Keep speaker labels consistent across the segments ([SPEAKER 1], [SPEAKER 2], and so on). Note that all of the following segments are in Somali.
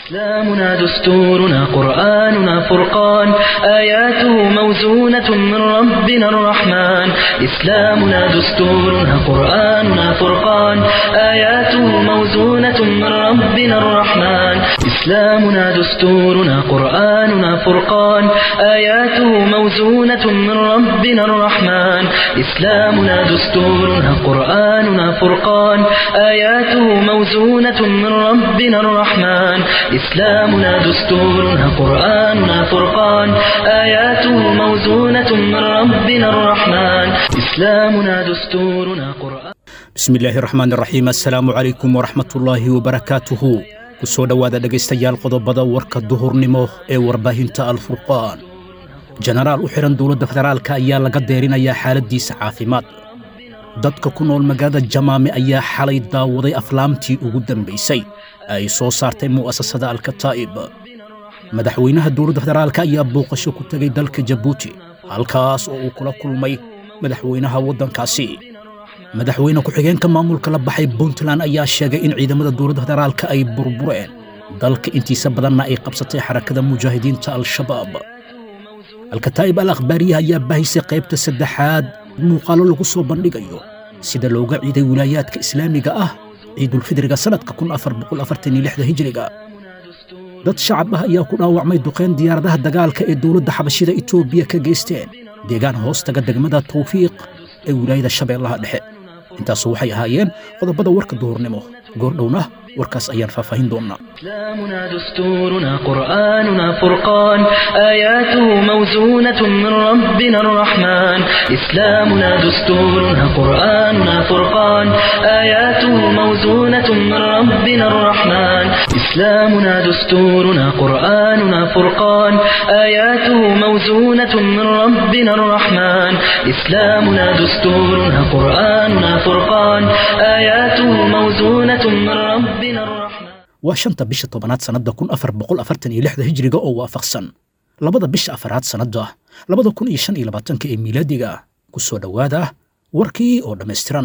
[SPEAKER 1] إسلامنا دستورنا قرآننا فرقان آياته موزونة من ربنا الرحمن إسلامنا دستورنا قرآننا فرقان آياته موزونة من ربنا الرحمن إسلامنا دستورنا قرآننا فرقان آياته موزونة من ربنا الرحمن إسلامنا دستورنا قرآننا فرقان آياته موزونة من ربنا الرحمن إسلامنا دستورنا قرآننا فرقان آياته موزونة من ربنا الرحمن إسلامنا دستورنا قرآن
[SPEAKER 2] bismi illaahi raxmaan raxiim assalaamu calaykum waraxmatullaahi wabarakaatuhu ku soo dhowaada dhegaystayaal qodobada warka duhurnimo ee warbaahinta alfurqaan jenaraal u xidhan dowladda federaalka ayaa laga deerinayaa xaaladdiisa caafimaad dadka ku nool magaalada jamaame ayaa xalay daawaday aflaamtii ugu dambaysay ay soo saartay mu'asasada alkataa'ib madaxweynaha dowladda federaalka ayaa booqasho ku tegay dalka jabuuti halkaas oo uu kula kulmay madaxweynaha waddankaasi madaxweyne ku-xigeenka maamulka la baxay puntland ayaa sheegay in ciidamada dowladda federaalka ay burbureen dalka intiisa badanna ay qabsatay xarakada mujaahidiinta al-shabaab alkataa'ib al akhbaariyaha ayaa baahisay qaybta saddexaad muuqaallo lagu soo bandhigayo sida looga ciiday wilaayaadka islaamiga ah ciidulfidriga sannadka kun afar boqol afartan iyo lixda hijriga dad shacab ah ayaa ku dhaawacmay duqeyn diyaaradaha dagaalka ee dowladda xabashida etoobiya ka geysteen deegaan hoostaga degmada tawfiiq ee wilaayada shabeellaha dhexe intaasu waxay ahaayeen qodobada warka duhurnimo goordhowna warkaas ayaan faahfaahin doonnaa
[SPEAKER 1] إسلامنا دستورنا قرآننا فرقان آياته موزونة من ربنا الرحمن إسلامنا دستورنا قرآننا فرقان آياته موزونة من ربنا الرحمن إسلامنا دستورنا قرآننا فرقان آياته موزونة من ربنا الرحمن إسلامنا دستورنا قرآننا فرقان آياته موزونة من ربنا الرحمن
[SPEAKER 2] waa shanta bisha tobanaad sannadda kun afar boqol afartan iyo lixda hijriga oo waafaqsan labada bisha afaraad sannadda labada kun iyo shan iyo labaatanka ee miilaadiga ku soo dhowaada warkii oo dhammaystiran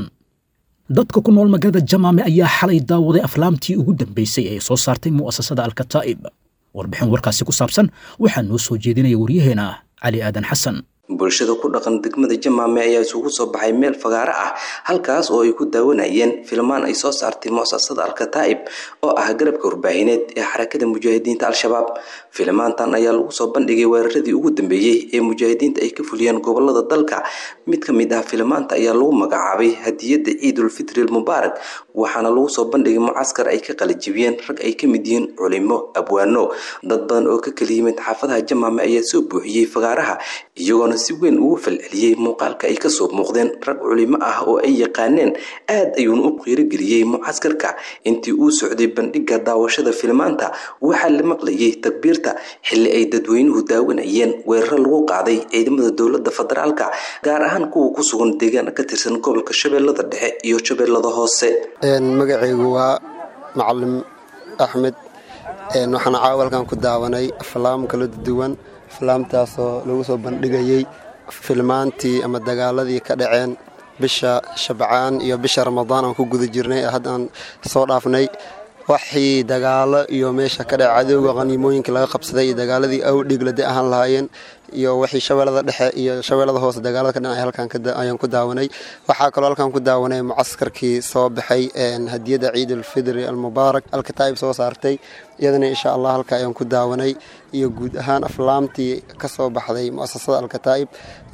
[SPEAKER 2] dadka ku nool magaalada jamaame ayaa xalay daawaday aflaamtii ugu dambaysay ee soo saartay mu'asasada alkataa'ib warbixin warkaasi ku saabsan waxaa noo soo jeedinaya waryaheena cali aadan xasan
[SPEAKER 3] bulshada ku dhaqan degmada jamaame ayaa isugu soo baxay meel fagaaro ah halkaas oo ay ku daawanayeen filmaan ay soo saartay mu'asasada alkataa'ib oo ah garabka warbaahineed ee xarakada mujaahidiinta al-shabaab filmaantan ayaa lagu soo bandhigay weeraradii ugu dambeeyey ee mujaahidiinta ay ka fuliyeen gobolada dalka mid ka mid ah filmaanta ayaa lagu magacaabay hadiyadda ciidulfitri almubaarak waxaana lagu soo bandhigay mucaskar ay ka qalajibiyeen rag ay ka mid yihiin culimo abwaano dad badan oo ka kala yimid xaafadaha jamaame ayaa soo buuxiyey fagaaraha iyagoona si weyn ugu falceliyey muuqaalka ay kasoo muuqdeen rag culimo ah oo ay yaqaaneen aad ayuuna u qiirogeliyey mucaskarka intii uu socday bandhiga daawashada filmaanta waxaa la maqlayay takbiirta xilli ay dadweynuhu daawanayeen weeraro lagu qaaday ciidamada dowlada federaalka gaar ahaan kuwa ku sugan deegaana ka tirsan gobolka shabeellada dhexe iyo shabeellada hoose
[SPEAKER 4] magacaygu waa macalim axmed waxaana caawalkan ku daawanay aflaam kala duwan aflaamtaasoo lagu soo bandhigayey filmaantii ama dagaaladii ka dhaceen bisha shabcaan iyo bisha ramadaan aan ku guda jirnay haddaan soo dhaafnay waxii dagaalo iyo meesha ka dhaca cadowga qaniimooyinka laga qabsaday iyo dagaaladii awdhiglade ahaan lahaayeen iyo wixii shabeellada dhexe iyo shabeellada hoose dagaalada ka dhanay halkan ayaan ku daawanay waxaa kaloo halkan ku daawanay mucaskarkii soo baxay hadiyadda ciidulfidri almubaarak alkataa'ib soo saartay iyadana insha allah halka ayaan ku daawanay iyo guud ahaan aflaamtii ka soo baxday mu'asasada alkataa'ib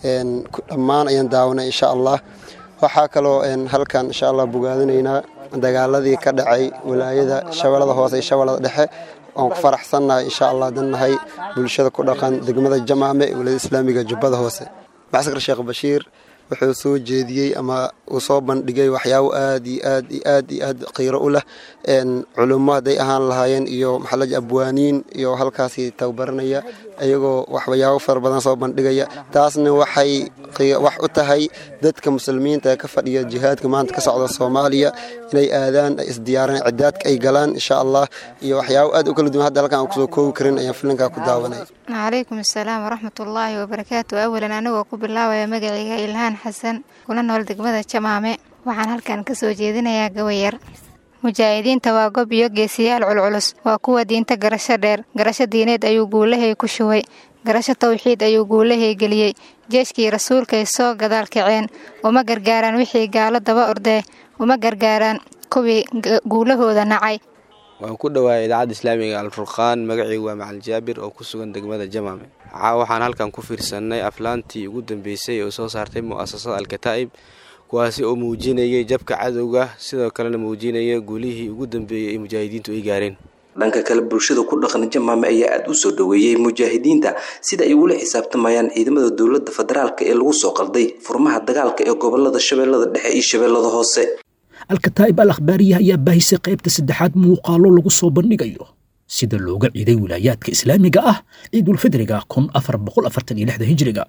[SPEAKER 4] dhammaan ayaan daawanay insha allah waxaa kaloo halkan insha allah bogaadinaynaa dagaaladii ka dhacay wilaayada shabeellada hoose iyo shabeellada dhexe oon ku faraxsannahay insha allah dannahay bulshada ku dhaqan degmada jamaame ee wilaayada islaamiga jubbada hoose macsakar sheekh bashiir wuxuu soo jeediyey ama uu soo bandhigay waxyaabo aad iyo aad iyo aad iyo aad qiiro u leh culummo hadday ahaan lahaayeen iyo maxalaji abwaaniin iyo halkaasi tababaranaya iyagoo waxyaabo fara badan soo bandhigaya taasna waxay wax u tahay dadka muslimiinta ee ka fadhiya jihaadka maanta ka socda soomaaliya inay aadaan ay isdiyaaraan cidaadka ay galaan insha allah iyo waxyaabo aad u kala duwan hadda halkan aan kusoo koobi karin ayaan filinkaa ku daawanay
[SPEAKER 5] calaykum asalaam waraxmatullaahi wabarakaatu awalan anigoo ku bilaabaya magacayga ilhaan xasan kuna nool degmada jamaame waxaan halkan kasoo jeedinayaa gawayar mujaahidiinta waa gob iyo geesiyaal culculus waa kuwa diinta garasho dheer garasho diineed ayuu guulahay ku shubay garasho tawxiid ayuu guulahay geliyey jeeshkii rasuulkay soo gadaal kaceen uma gargaaraan wixii gaalo daba ordee uma gargaaraan kuwii guulahooda nacay
[SPEAKER 6] waan ku dhowaayay idaacadda islaamiga alfurqaan magacaygu waa macalin jaabir oo ku sugan degmada jamaame waxaan halkan ku fiirsannay aflaantii ugu dambeysay oo soo saartay mu'asasada alkataa'ib kuwaasi oo muujinayay jabka cadowga sidoo kalena muujinaya guulihii ugu dambeeyey ay mujaahidiintu ay gaareen
[SPEAKER 3] dhanka kale bulshada ku dhaqan jamaame ayaa aada u soo dhoweeyey mujaahidiinta sida ay ula xisaabtamayaan ciidamada dowladda federaalk ee lagu soo qalday furmaha dagaalka ee gobolada shabeellada dhexe iyo shabeellada hoose
[SPEAKER 2] alkataa'ib al akhbaariya ayaa baahisay qaybta saddexaad muuqaallo lagu soo bandhigayo sida looga ciiday wilaayaadka islaamiga ah ciidulfidriga kun afar boqol afartan iyo lixda hijriga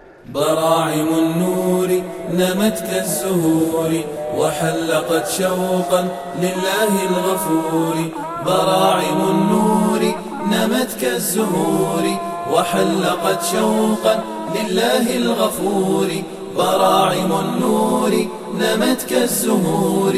[SPEAKER 7] براعم النور نمت كالزهور وحلقت شوقا لله الغفور براعم النور نمت كالزهور وحلقت شوقا لله الغفور براعم النور نمت كالزهور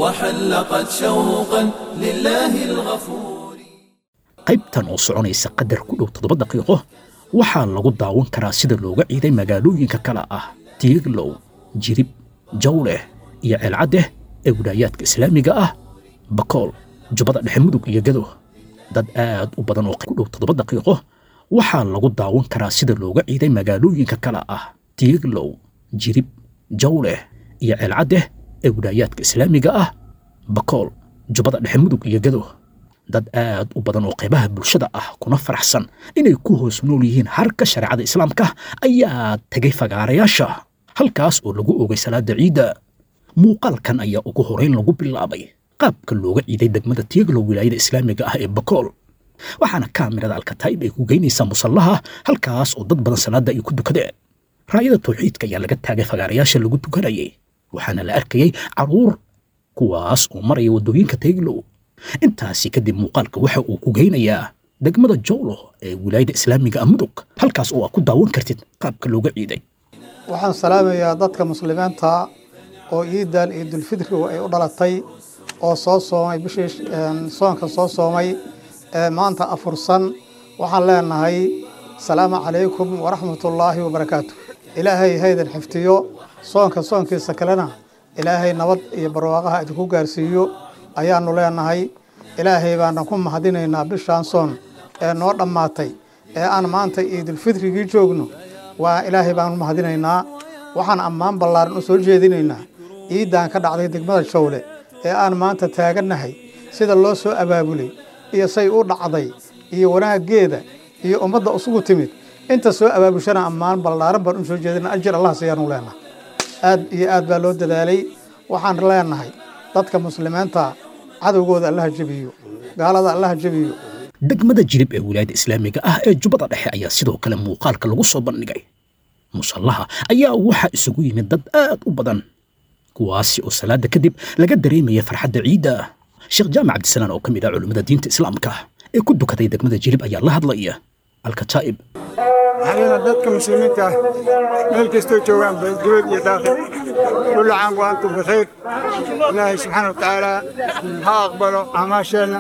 [SPEAKER 7] وحلقت شوقا لله الغفور
[SPEAKER 2] qaybtan oo soconaysa qadar ku dhow toddoba daqiiqo waxaa lagu daawan karaa sida looga ciiday magaalooyinka kale ah tiiglow jirib jawleh iyo ceelcaddeh ee wilaayaadka islaamiga ah bakool jubbada dhexe mudug iyo gado dad aad u badan oo ku dhow toddoba daqiiqo waxaa lagu daawan karaa sida looga ciiday magaalooyinka kale ah tiiglow jirib jawleh iyo ceelcaddeh ee wilaayaadka islaamiga ah bakool jubbada dhexe mudug iyo gado dad aad u badan oo qaybaha bulshada ah kuna faraxsan inay ku hoos nool yihiin harka shareecada islaamka ayaa tegay fagaarayaasha halkaas oo lagu ogay salaada ciidda muuqaalkan ayaa ugu horeyn lagu bilaabay qaabka looga ciiday degmada tiiglow wilaayada islaamiga ah ee bakool waxaana kaamirada alkataa'ib ay ku geynaysaa musallaha halkaas oo dad badan salaada ay ku dukadeen raayada tawxiidka ayaa laga taagay fagaarayaasha lagu tukanayay waxaana la arkayay caruur kuwaas oo maraya waddooyinka tiiglow intaasi kadib muuqaalka waxa uu ku geynayaa degmada jowlo ee wilaayada islaamiga ah mudug halkaas oo aad ku daawan kartid qaabka looga ciiday
[SPEAKER 8] waxaan salaamayaa dadka muslimiinta oo ciidan ciidulfidrigu ay u dhalatay oo soo soomay bishii soonka soo soomay ee maanta afursan waxaan leenahay asalaamu calaykum waraxmatullaahi wabarakaatu ilaahay haydan xiftiyo soonka soonkiisa kalena ilaahay nabad iyo barwaaqaha idinku gaarsiiyo ayaanu leenahay ilaahay baana ku mahadinaynaa bishaan soon ee noo dhammaatay ee aan maanta ciidulfidrigii joogno waa ilaahay baanu mahadinaynaa waxaan ammaan ballaaran u soo jeedinaynaa ciidan ka dhacday degmada jowle ee aan maanta taagannahay sida loo soo abaabulay iyo say u dhacday iyo wanaaggeeda iyo ummadda isugu timid inta soo abaabushana ammaan ballaaran baan u soo jeedina ajir allah siyaanu leenahay aad iyo aad baa loo dadaalay waxaan leenahay dadka muslimiinta cadowgooda allaha jebiyo gaalada allaha jebiyo
[SPEAKER 2] degmada jirib ee wilaayada islaamiga ah ee jubbada dhexe ayaa sidoo kale muuqaalka lagu soo bandhigay musallaha ayaa waxaa isugu yimid dad aad u badan kuwaasi oo salaada kadib laga dareemaya farxadda ciidda sheekh jaamac cabdisalaan oo ka mid ah culimmada diinta islaamka ee ku dukaday degmada jirib ayaa la hadlaya alkataa'ib
[SPEAKER 9] waxaana dadka muslimiinta ah meel kastoo joogaan dibad iyo daaqil kullu caam wa antum bikhayr ilaahay subxaana wa tacaala ha aqbalo acmaasheenna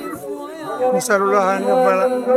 [SPEAKER 9] نسأل الله أن يقبل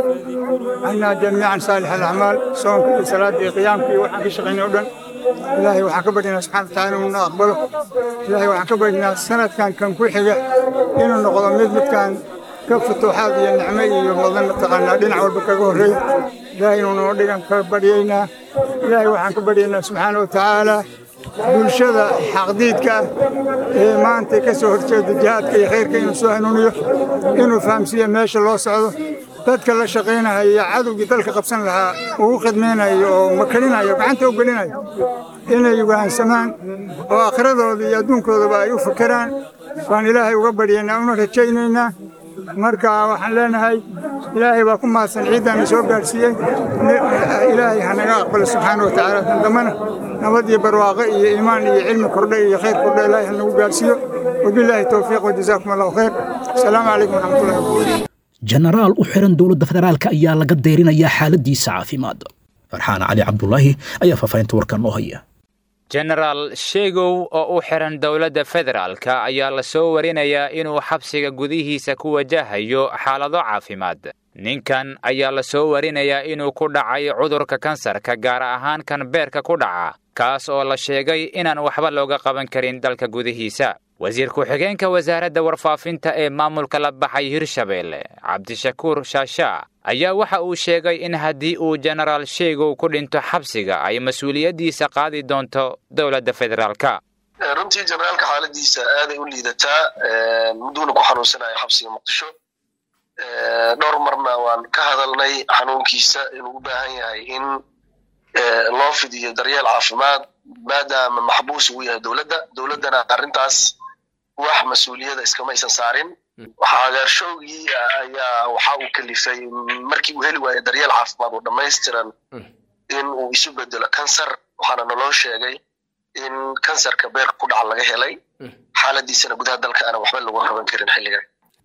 [SPEAKER 9] عنا جميعا صالح الأعمال سواء كل صلاة قيامك وحن في شغلين أردن إلهي وحكبرنا سبحانه وتعالى ونا أقبله إلهي وحكبرنا سنة كان كان كل حاجة إنه نقضى مثل كان كف التوحاد يا نعمي ومظن تقنا دينا والبكاكو هري إلهي ونودينا كبرينا إلهي وحكبرنا سبحانه وتعالى bulshada xaqdiidka ee maanta ka soo horjeeda jihaadka iyo khayrka inuu soo hanuuniyo inuu fahamsiiyo meesha loo socdo dadka la shaqaynaya iyo cadowgii dalka qabsan lahaa uu u khidmaynayo oo makarinayo gacanta u gelinayo inay wahansamaan oo akhradooda iyo adduunkoodaba ay u fakeraan baan ilaahay uga baryaynaa una rajaynaynaa marka waxaan leenahay ilaahay baa ku mahadsan ciiddaana soo gaadhsiiyey ilaahay ha naga aqbalo subxaana wa tacaala kan dambana nabad iyo barwaaqo iyo iimaan iyo cilmi kordhe iyo khayr kordhe ilaahay ha nagu gaadhsiiyo wabilaahi towfiiq wajazaakum allahu khayr asalaamu calaykum waraxmatullahi wabarakatu
[SPEAKER 2] jenaraal u xiran dowladda federaalka ayaa laga deyrinayaa xaaladiisa caafimaad farxaan cali cabdulaahi ayaa faahfaahinta warkan noo haya
[SPEAKER 10] jenaraal sheegow oo u xihan dowladda federaalka ayaa la soo warinayaa inuu xabsiga gudihiisa ku wajahayo xaalado caafimaad ninkan ayaa la soo warinayaa inuu ku dhacay cudurka kansarka gaar ahaan kan beerka ku dhaca kaas oo la sheegay inaan waxba looga qaban karin dalka gudihiisa wasiir ku-xigeenka wasaaradda warfaafinta ee maamulka la baxay hirshabeelle cabdishakuur shaashaa ayaa waxa uu sheegay in haddii uu jenaraal sheegow ku dhinto xabsiga ay mas-uuliyaddiisa qaadi doonto dowladda federaalka
[SPEAKER 11] runtii jenaraalka xaaladiisa aaday u liidataa muduuna ku xanuunsanayo xabsiga muqdisho dhowr marna waan ka hadalnay xanuunkiisa inuu u baahan yahay in loo fidiyo daryeel caafimaad maadaama maxbuus uu yahay dowladda dowladdana arrintaas wax mas-uuliyada iskamaysan saarin xagaarshowgii ayaa waxa uu kalifay markii uu heli waayo daryeel caafimaad oo dhammaystiran in uu isu bedelo kansar waxaana naloo sheegay in kansarka beerka ku dhaca laga helay xaaladiisana gudaha dalka aanan waxba lagu qaban karin xilligan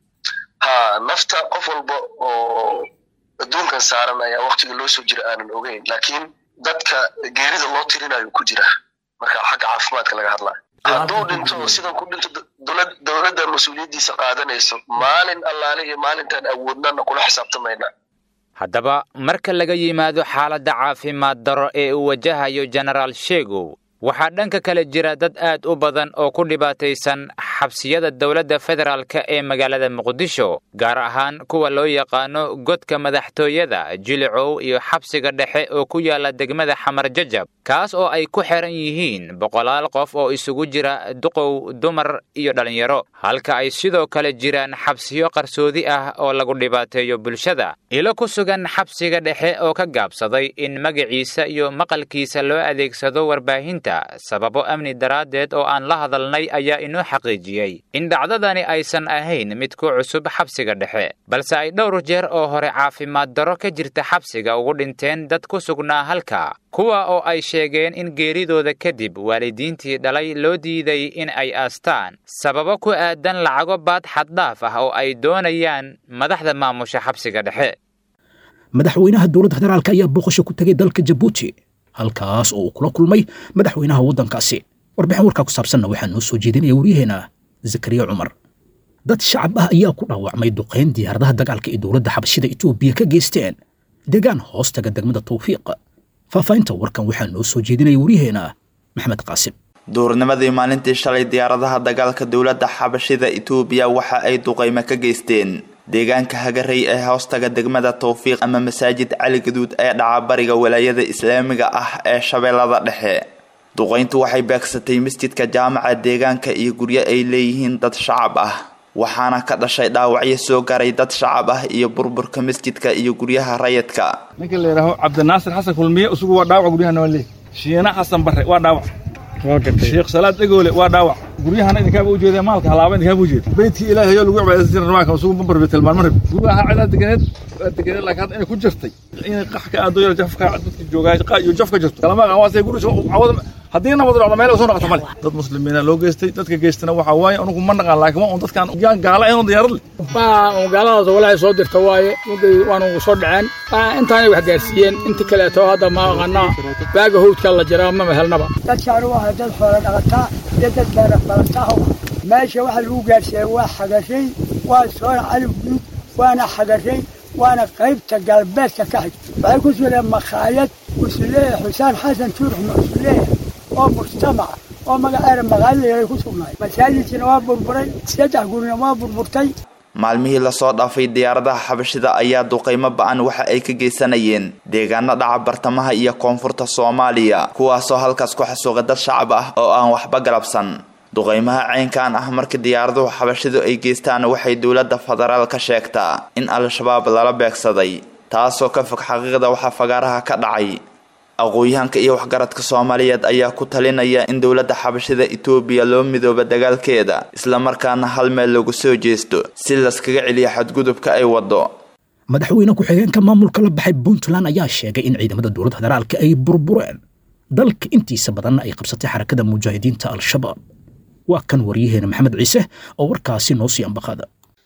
[SPEAKER 11] ha nafta qof walba oo adduunkan saaran ayaa waktiga loo soo jira aanan ogeyn laakiin dadka geerida loo tirinayo ku jira marka xagga caafimaadka laga hadlayo hadduu dhinto oo sidan ku dhinto dowladda mas-uuliyaddiisa qaadanayso maalin allaale iyo maalintaan awoodnana kula xisaabtamayna
[SPEAKER 10] haddaba marka laga yimaado xaaladda caafimaad daro ee uu wajahayo jenaraal sheegow waxaa dhanka kale jira dad aad u badan oo ku dhibaataysan xabsiyada dowladda federaalka ee magaalada muqdisho gaar ahaan kuwa loo yaqaano godka madaxtooyada jilicow iyo xabsiga dhexe oo ku yaala degmada xamar jajab kaas oo ay ku xiran yihiin boqolaal qof oo isugu jira duqow dumar iyo dhallinyaro halka ay sidoo kale jiraan xabsiyo qarsoodi ah oo lagu dhibaateeyo bulshada ilo ku sugan xabsiga dhexe oo ka gaabsaday in magaciisa iyo maqalkiisa loo adeegsado warbaahinta sababo amni daraaddeed oo aan la hadalnay ayaa inoo xaqiijiyey in dhacdadani aysan ahayn mid ku cusub xabsiga dhexe balse ay dhowr jeer oo hore caafimaad darro ka jirta xabsiga ugu dhinteen dad ku sugnaa halka kuwa oo ay sheegeen in geeridooda kadib waalidiintii dhalay loo diiday in ay aastaan sababo ku aadan lacago baad xaddhaaf ah oo ay doonayaan madaxda maamusha xabsiga dhexe
[SPEAKER 2] madaxweynaha dowladda federaalka ayaa booqasho ku tegay dalka jabuuti halkaas oo uu kula kulmay madaxweynaha waddankaasi warbixin warkaa ku saabsanna waxaa noo soo jeedinaya waryaheena zakariya cumar dad shacab ah ayaa ku dhaawacmay duqayn diyaaradaha dagaalka ee dowladda xabashida etoobiya ka geysteen deegaan hoostaga degmada tawfiiq faahfaahinta warkan waxaa noo soo jeedinaya waryaheena maxmed qaasim
[SPEAKER 12] duurnimadii maalintii shalay diyaaradaha dagaalka dowladda xabashida etoobiya waxa ay duqaymo ka geysteen deegaanka hagarey ee hoostaga degmada tawfiiq ama masaajid cali gaduud ee dhaca bariga walaayada islaamiga ah ee shabeellada dhexe duqayntu waxay beegsatay masjidka jaamaca deegaanka iyo guryo ay leeyihiin dad shacab ah waxaana ka dhashay dhaawacyo soo garay dad shacab ah iyo burburka masjidka iyo guryaha rayidka
[SPEAKER 13] ninka la yidhaaho cabdinaasir xasan kulmiye isugu waa dhaawac guryaha noole shiina xasan barre waa dhaawac sheekh salaad dhegoole waa dhaawac guryahana idinkaaba ujeeda maalka halaaba idinkaaba ujeeda beydkii ilaahay oo lagu cibaadaysan jiray rabaanka isugu ma barbe tilmaan marib guryaha cidaa deganeed waa deganeed laakiin hadda inay ku jirtay inay qax ka aado yar jafka dadka joogaa qa iyo jaf ka jirto kalama aqaan waa say guri cawada haddii nabad dhacdo meel soo noqoto male dad muslimiina loo geystay dadka geystana waxaa waaye anugu ma naqaan laakiin waa un dadkaan yaan gaala ahayn diyaarad leh
[SPEAKER 14] baa gaaladaas walaahi soo dirta waaye muday waanu soo dhaceen intaanay wax gaarsiiyeen inta kaleeto hadda ma aqaanaa baaga howdka la jiraa ma mehelnaba
[SPEAKER 15] dadkaan waa dad xoola dhaqataa iyo dad beera falataah meesha waxa lagu gaarsiiyey waa xagashay waa soona cali guud waana xagashay waana qaybta galbeedka ka xig waxay ku sugeen makhaayad usuleeya xusaan xasan tuurux usuleeya oo mujtamaca oo magaceeda magaalada ku sugnaay masaajidkiina waa burburay saddex gurina waa burburtay
[SPEAKER 12] maalmihii lasoo dhaafay diyaaradaha xabashida ayaa duqaymo ba-an waxa ay ka geysanayeen deegaano dhaca bartamaha iyo koonfurta soomaaliya kuwaasoo halkaas ku xasuuqa dad shacab ah oo aan waxba galabsan duqaymaha caynkan ah marka diyaaraduhu xabashidu ay geystaan waxay dowladda federaal ka sheegtaa in al-shabaab lala beegsaday taasoo ka fog xaqiiqda waxaa fagaaraha ka dhacay aqoon-yahanka iyo waxgaradka soomaaliyeed ayaa ku talinaya in dowladda xabashida etoobiya loo midooba dagaalkeeda islamarkaana hal meel lagu soo jeesto si laskaga celiyo xadgudubka ay wado
[SPEAKER 2] madaxweyne ku-xigeenka maamulka la baxay puntland ayaa sheegay in ciidamada dowladda federaalka ay burbureen dalka intiisa badanna ay qabsatay xarakada mujaahidiinta al-shabaab waa kan waryaheena maxamed ciise oo warkaasi noo sii ambaqada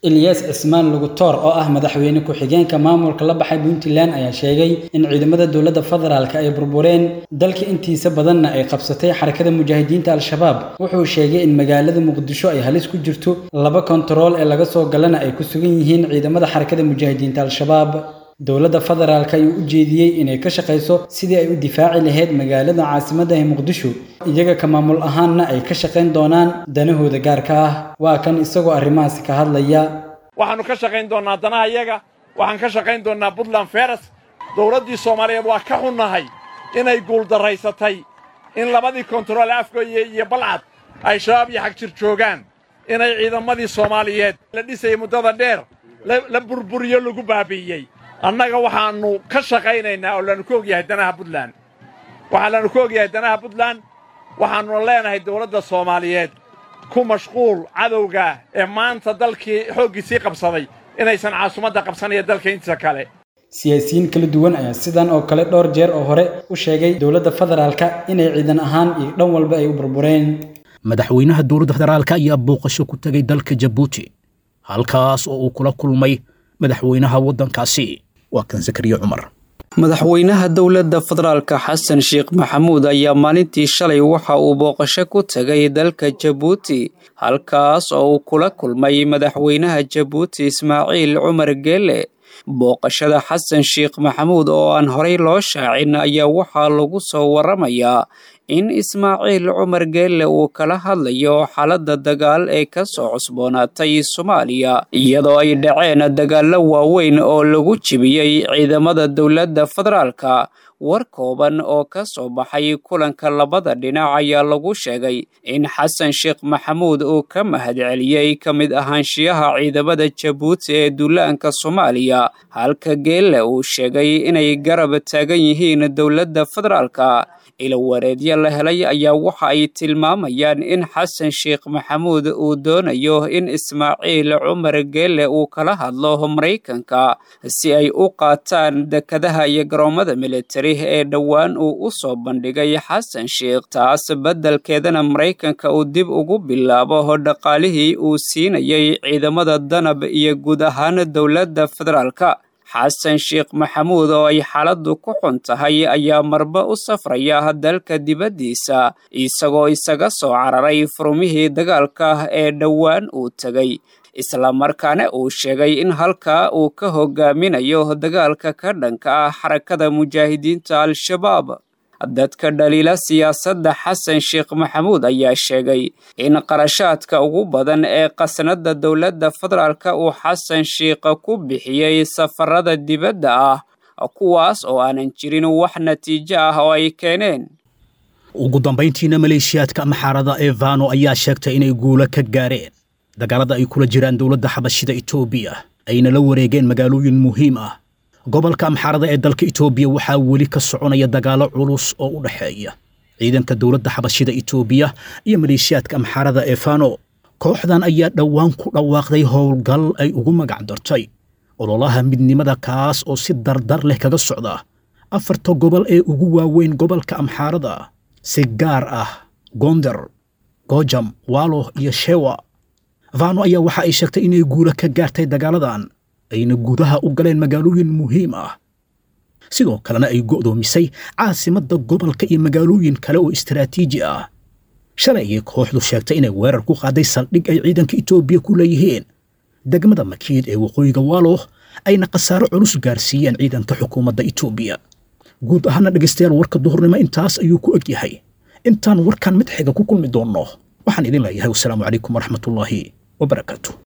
[SPEAKER 16] ilyas cismaan lugutoor oo ah madaxweyne ku-xigeenka maamulka la baxay puntland ayaa sheegay in ciidamada dowladda federaalk ay burbureen dalka intiisa badanna ay qabsatay xarakada mujaahidiinta al-shabaab wuxuu sheegay in magaalada muqdisho ay halis ku jirto laba kontarool ee laga soo galana ay ku sugan yihiin ciidamada xarakada mujaahidiinta al-shabaab dowladda federaalk ayuu u jeediyey inay ka shaqayso sidii ay u difaaci lahayd magaalada caasimadda ee muqdisho iyaga ka maamul ahaanna ay ka shaqayn doonaan danahooda gaarka ah waa kan isagoo arrimahaasi ka hadlaya
[SPEAKER 17] waxaannu ka shaqayn doonnaa danaha iyaga waxaan ka shaqayn doonnaa puntland feres dowladdii soomaaliyeed waa ka xunnahay inay guuldarraysatay in labadii kontarool afgooye iyo balcad ay shabaab iyo xagjir joogaan inay ciidamadii soomaaliyeed la dhisayay muddada dheer la burburiyo lagu baabi'iyey annaga waxaannu ka shaqaynaynaa oo laannu ka ogyahay danaha puntland waxaa laannu ka ogyahay danaha puntland waxaannuna leenahay dowladda soomaaliyeed ku mashquul cadowga ee maanta dalkii xooggiisii qabsaday inaysan caasimadda qabsanaya dalka intiisa kale
[SPEAKER 16] siyaasiyiin kala duwan ayaa sidan oo kale dhowr jeer oo hore u sheegay dowladda federaalka inay ciidan ahaan iyo dhan walba ay u burbureen
[SPEAKER 2] madaxweynaha dowladda federaalka ayaa booqasho ku tegay dalka jabuuti halkaas oo uu kula kulmay madaxweynaha waddankaasi waa kan zakariya cumar
[SPEAKER 18] madaxweynaha dowladda federaalka xasan sheekh maxamuud ayaa maalintii shalay waxa uu booqasho ku tegay dalka jabuuti halkaas oo uu kula kulmay madaxweynaha jabuuti ismaaciil cumar geele booqashada xasan sheekh maxamuud oo aan horey loo shaacin ayaa waxaa lagu soo waramayaa in ismaaciil cumar geelle uu kala hadlayo xaaladda dagaal ee ka soo cusboonaatay soomaaliya iyadoo ay dhaceen dagaallo waaweyn oo lagu jibiyey ciidamada dowladda federaalka war kooban oo ka soo baxay kulanka labada dhinac ayaa lagu sheegay in xasan sheekh maxamuud uu ka mahadceliyey ka mid ahaanshiyaha ciidamada jabuuti ee duulaanka soomaaliya halka geelle uu sheegay inay garab taagan yihiin dowladda federaalka ilawareedyo la helay ayaa waxa ay tilmaamayaan in xasan sheekh maxamuud uu doonayo in ismaaciil cumar geelle uu kala hadlo maraykanka si ay u qaataan dekadaha iyo garoomada militari ee dhowaan uu u soo bandhigay xasan sheekh taas beddelkeedana maraykanka uu dib ugu bilaabo dhaqaalihii uu siinayay ciidamada danab iyo guud ahaan dowladda federaalka xasan sheekh maxamuud oo ay xaaladdu ku xun tahay ayaa marba u safraya dalka dibaddiisa isagoo isaga soo cararay furmihii dagaalka ee dhowaan uu tegay islamarkaana uu sheegay in halkaa uu ka hogaaminayo dagaalka ka dhanka ah xarakada mujaahidiinta al-shabaab dadka dhaliila siyaasadda xasan sheekh maxamuud ayaa sheegay in qarashaadka ugu badan ee qasnada dowladda federaalka uu xasan sheekh ku bixiyey safarada dibadda ah kuwaas oo aanan jirin wax natiijo ah oo ay keeneen
[SPEAKER 2] ugu dambayntiina maleeshiyaadka maxaarada ee vano ayaa sheegtay inay guulo ka gaareen dagaalada ay kula jiraan dowladda xabashida etoobiya ayna la wareegeen magaalooyin muhiim ah gobolka amxaarada ee dalka itoobiya waxaa weli ka soconaya dagaalo culus oo u dhexeeya ciidanka dowladda xabashida itoobiya iyo maleeshiyaadka amxaarada ee fano kooxdan ayaa dhowaan ku dhawaaqday howlgal ay ugu magac dartay ololaha midnimada kaas oo si dardar leh kaga socda afarta gobol ee ugu waaweyn gobolka amxaarada si gaar ah gonder gojam waalo iyo shewa vano ayaa waxa ay sheegtay inay guula ka gaartay dagaaladan ayna gudaha u galeen magaalooyin muhiim ah sidoo kalena ay go'doomisay caasimadda gobolka iyo magaalooyin kale oo istaraatiiji ah shalay ayay kooxdu sheegtay inay weerar ku qaaday saldhig ay ciidanka itoobiya ku leeyihiin degmada makiid ee waqooyiga waalo ayna khasaaro culus gaarsiiyeen ciidanka xukuumadda itoobiya guud ahaana dhegaystayaal warka duhurnimo intaas ayuu ku eg yahay intaan warkan mid xiga ku kulmi doonno waxaan idin leeyahay wasalaamu calaykum waraxmatullaahi wabarakaatu